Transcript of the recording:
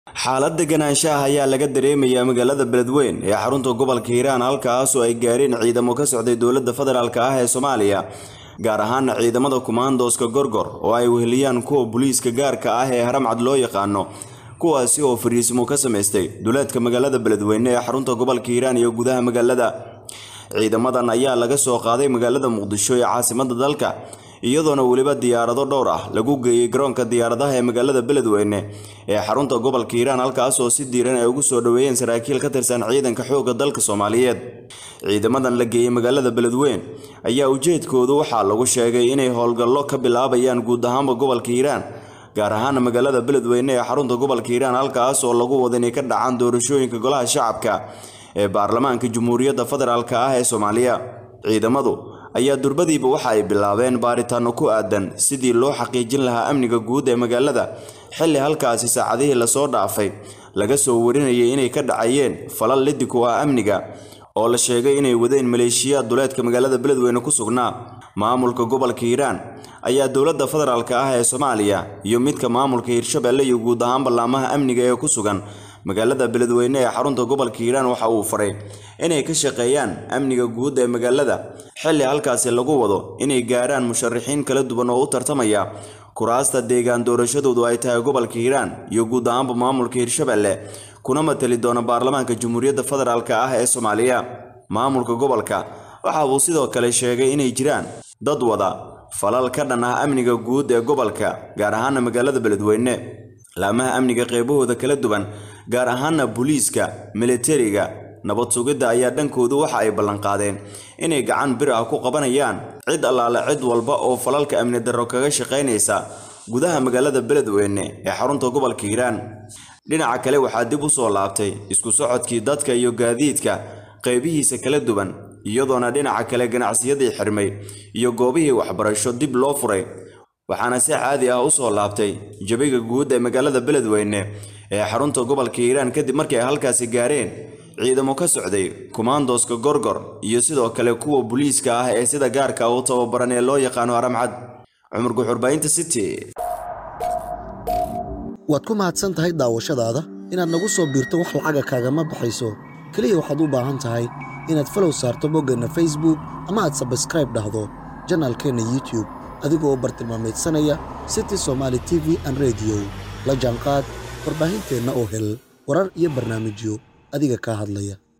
xaalad deganaanshaha ayaa laga dareemayaa magaalada beledweyn ee xarunta gobolka hiiraan halkaasoo ay gaareen ciidamo ka socday dowladda federaalk ah ee soomaaliya gaar ahaana ciidamada kumaandooska gorgor oo ay weheliyaan kuwa booliiska gaarka ah ee haramcad loo yaqaano kuwaasi oo fariisimo ka samaystay duleedka magaalada beledweyne ee xarunta gobolka hiiraan iyo gudaha magaalada ciidamadan ayaa laga soo qaaday magaalada muqdisho ee caasimadda dalka iyadoona weliba diyaarado dhowr ah lagu geeyey garoonka diyaaradaha ee magaalada beledweyne ee xarunta gobolka hiiraan halkaasoo si diiran ay ugu soo dhoweeyeen saraakiil ka tirsan ciidanka xoogga dalka soomaaliyeed ciidamadan la geeyey magaalada beledweyn ayaa ujeedkoodu waxaa lagu sheegay inay howlgallo ka bilaabayaan guud ahaanba gobolka hiiraan gaar ahaana magaalada beledweyne ee xarunta gobolka hiiraan halkaas oo lagu wada inay ka dhacaan doorashooyinka golaha shacabka ee baarlamaanka jamhuuriyadda federaalk ah ee soomaaliya ciidamadu ayaa durbadiiba waxa ay bilaabeen baaritaano ku aadan sidii loo xaqiijin lahaa amniga guud ee magaalada xilli halkaasi saacadihii lasoo dhaafay laga soo warinayay inay ka dhacayeen falal lidi ku ah amniga oo la sheegay inay wadeen maleeshiyaad duleedka magaalada beledweyne ku sugnaa maamulka gobolka hiiraan ayaa dowladda federaalk ah ee soomaaliya iyo midka maamulka hiirshabelle iyo guud ahaan ballaamaha amniga ee ku sugan magaalada beledweyne ee xarunta gobolka hiiraan waxa uu faray inay ka shaqeeyaan amniga guud ee magaalada xilli halkaasi lagu wado inay gaaraan musharaxiin kala duwan oo u tartamaya kuraasta deegaan doorashadoodu ay tahay gobolka hiiraan iyo guud ahaanba maamulka hiirshabelle kuna matali doona baarlamaanka jamhuuriyadda federaalk ah ee soomaaliya maamulka gobolka waxa uu sidoo kale sheegay inay jiraan dad wada falal ka dhan ah amniga guud ee gobolka gaar ahaana magaalada beledweyne laamaha amniga qeybahooda kala duwan gaar ahaana booliiska militariga nabad sugidda ayaa dhankoodu waxa ay ballanqaadeen inay gacan bir ah ku qabanayaan cid allaale cid walba oo falalka amni darro kaga shaqaynaysa gudaha magaalada beledweyne ee xarunta gobolka hiiraan dhinaca kale waxaa dib u soo laabtay isku socodkii dadka iyo gaadiidka qaybihiisa kala duwan iyadoona dhinaca kale ganacsiyadii xirmay iyo goobihii waxbarasho dib loo furay waxaana si caadi ah u soo laabtay jabiga guud ee magaalada beledweyne ee xarunta gobolka hiiraan kadib markii ay halkaasi gaareen ciidamo ka socday kumaandooska gorgor iyo sidoo kale kuwa booliiska ah ee sida gaarka u tababaran ee loo yaqaano aramcad cumar guxurbaynta city waad ku mahadsan tahay daawashadaada inaad nagu soo biirto wax lacaga kaagama baxayso keliya waxaad u baahan tahay inaad falow saarto boggeenna facebook ama aad sabskraib dhahdo janaalkeenna youtube adigoo bartilmaameedsanaya city somaali t v an rediyo la jaanqaad warbaahinteenna oo hel warar iyo barnaamijyo adiga kaa hadlaya